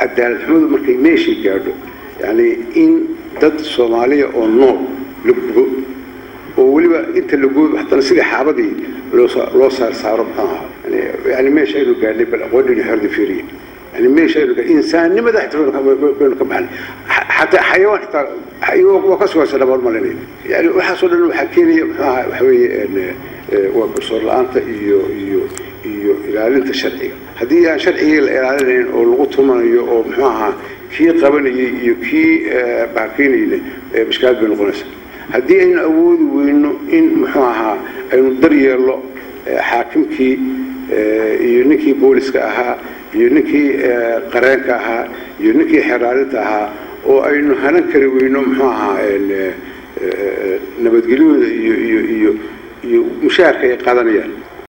cadaalad xumadu markay meeshii gaadho yani in dad soomaaliya oo nool la gubo oo weliba inta la gubo haddana sidii xaabadii loo saar saaro maxaaha yani meesha aynu gaadhnay bal aqoonini xorda fiiriye yani meesha aynu gaadhnay insaannimada xitaa baynu ka baxnay xataa xayawaan xitaa waa ka sugaysa dhamaan malinay yani waxaasoo dhan waxaa keenaya maxaaha waxa weeye waa garsoor la-aanta iyo iyo iyo ilaalinta sharciga haddii aan sharcigii la ilaalinayn oo lagu tumanayo oo muxuu ahaa kii qabanayay iyo kii baakeynayna mashkaad bay noqonaysa haddii aynu awoodi weyno in muxuu ahaa aynu daryeello xaakimkii iyo ninkii booliska ahaa iyo ninkii qareenka ahaa iyo ninkii xeraalinta ahaa oo aynu hanan kari weyno muxuu ahaa nabadgelyooda iyo iyo iyo iyo mushaharka ay qaadanayaan